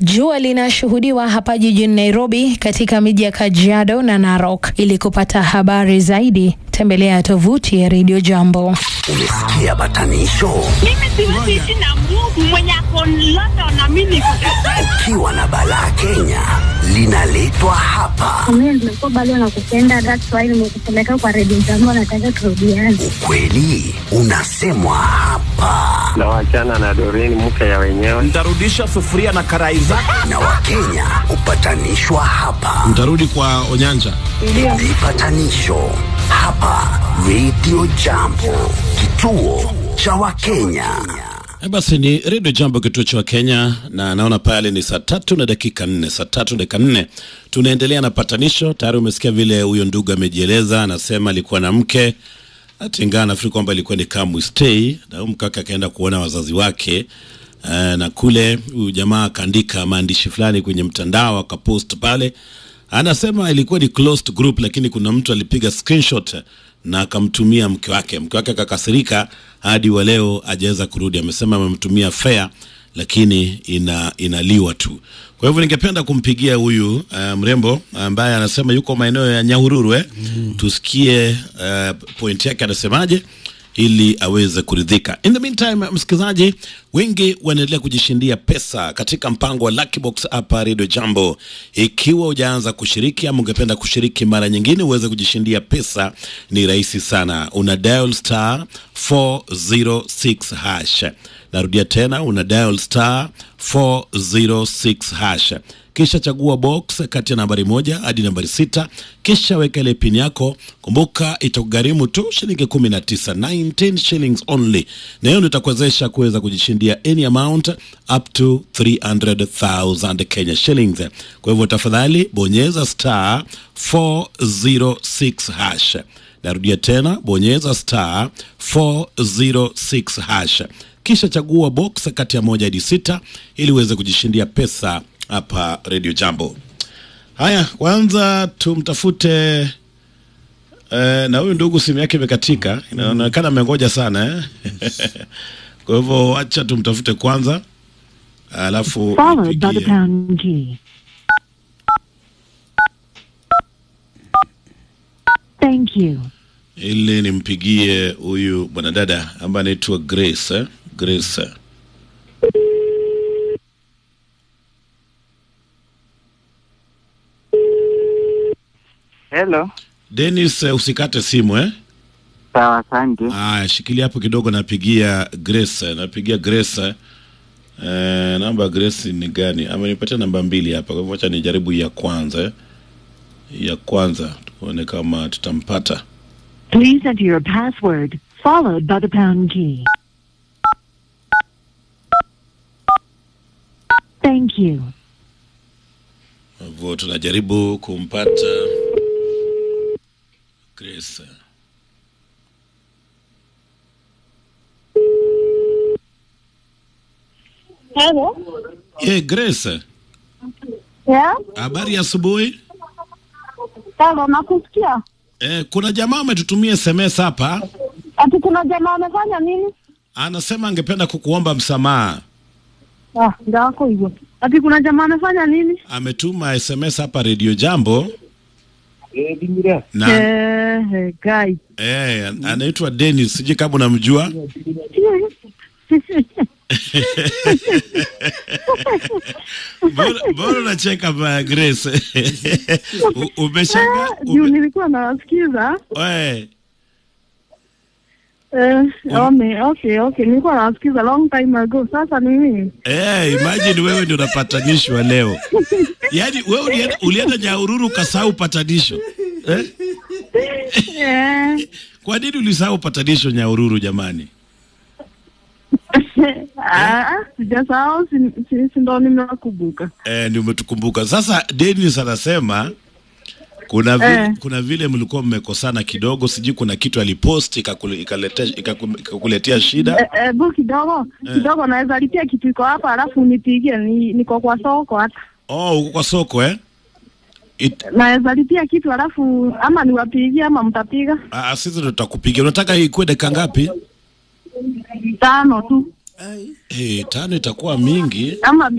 Jua linashuhudiwa hapa jijini Nairobi, katika miji ya Kajiado na Narok. Ili kupata habari zaidi, tembelea tovuti ya Radio Jambo. Umesikia batanisho? Mimi siwezi ishi na Mungu mwenye ako London na mimi niko Ukiwa na balaa Kenya linaletwa hapa. Mimi nimekuwa bado nakupenda, that's why nimekupeleka kwa redio jambo, nataka turudiane. Ukweli unasemwa hapa, na wachana na Doreen mke ya wenyewe. Nitarudisha sufuria na karai zako. na Wakenya hupatanishwa hapa. Mtarudi kwa Onyanja. Vipatanisho hapa Radio Jambo, kituo cha Wakenya. Eh, Basi ni redio Jambo, kituo cha Kenya, na naona pale ni saa tatu na dakika nne, saa tatu na dakika nne. Tunaendelea na patanisho. Tayari umesikia vile huyo ndugu amejieleza, anasema alikuwa na mke hata ingawa nafikiri kwamba ilikuwa ni come stay, na huyu mkaka akaenda kuona wazazi wake uh, na kule huyu jamaa akaandika maandishi fulani kwenye mtandao akapost pale, anasema ilikuwa ni closed group, lakini kuna mtu alipiga screenshot na akamtumia mke wake. Mke wake akakasirika, hadi wa leo hajaweza kurudi. Amesema amemtumia fare lakini ina inaliwa tu. Kwa hivyo ningependa kumpigia huyu uh, mrembo ambaye anasema yuko maeneo ya Nyahururu eh? Tusikie uh, point yake anasemaje ili aweze kuridhika. In the meantime, msikilizaji, wengi wanaendelea kujishindia pesa katika mpango wa Lucky Box hapa Radio Jambo. Ikiwa hujaanza kushiriki ama ungependa kushiriki mara nyingine uweze kujishindia pesa, ni rahisi sana. Una dial star 406 hash. Narudia tena, una dial star 406 hash kisha chagua box kati ya nambari moja hadi nambari sita kisha weka ile pin yako. Kumbuka itakugharimu tu shilingi kumi na tisa 19 shillings only, na hiyo ndio itakuwezesha kuweza kujishindia any amount up to 300,000 Kenya shillings. Kwa hivyo tafadhali bonyeza star 406 hash. Narudia tena, bonyeza star 406 hash kisha chagua box kati ya moja hadi sita ili uweze kujishindia pesa hapa Radio Jambo. Haya, kwanza tumtafute eh, na huyu ndugu simu yake imekatika, inaonekana amengoja sana eh? Kwa hivyo acha tumtafute kwanza, alafu followed by the nipigie. pound key. Thank you. ili nimpigie huyu mwanadada ambaye anaitwa Grace eh? Grace eh. Hello. Dennis, eh, usikate simu eh? Sawa, asante. Aya, shikilia hapo kidogo, napigia Grace, napigia Grace. Eh, namba ya Grace ni gani? Amenipatia namba mbili hapa, kwa hivyo acha nijaribu hii ya kwanza eh. Hii Ya kwanza tuone kama tutampata. Please enter your password followed by the pound key. Thank you. Kwa hivyo tunajaribu kumpata Grace. Hello. Eh, Grace, Yeah? habari ya asubuhi. Hello, nakusikia. Eh, kuna jamaa ametutumia SMS hapa, Ati kuna jamaa amefanya nini? anasema angependa kukuomba msamaha. Ah, ndio wako hivyo. Ati kuna jamaa amefanya nini? Ametuma SMS hapa Radio Jambo na Eh, eh, guy. eh, an- anaitwa Dennis, sijui kama unamjua. Mbona mbona unacheka ba Grace? U- Umeshanga Juu ume, nilikuwa nawasikiza. we, Eh, ome, okay, okay. Nilikuwa nawasikiza long time ago. Sasa ni nini? eh, imagine wewe ndio unapatanishwa leo. Yaani wewe ulienda, ulienda Nyahururu ukasahau patanisho. Eh? Eh. Kwa nini ulisahau patanisho Nyahururu jamani? Ah, sijasahau si, si, si ndo nimewakumbuka. Eh, ndio umetukumbuka. Sasa Dennis anasema kuna vile, Eh. kuna vile mlikuwa mmekosana kidogo, sijui kuna kitu alipost ikakule- ikalete- ikaku- ikakuletea shida. Eh, eh, bu kidogo kidogo naweza lipia kitu iko hapa alafu unipigie ni, niko kwa soko hata Oh, uko kwa soko eh? It, naweza lipia kitu alafu ama niwapigie ama mtapiga ah, sisi ndo tutakupigia. Unataka ikuwe dakika ngapi? tano tu Eh, tano itakuwa mingi. ama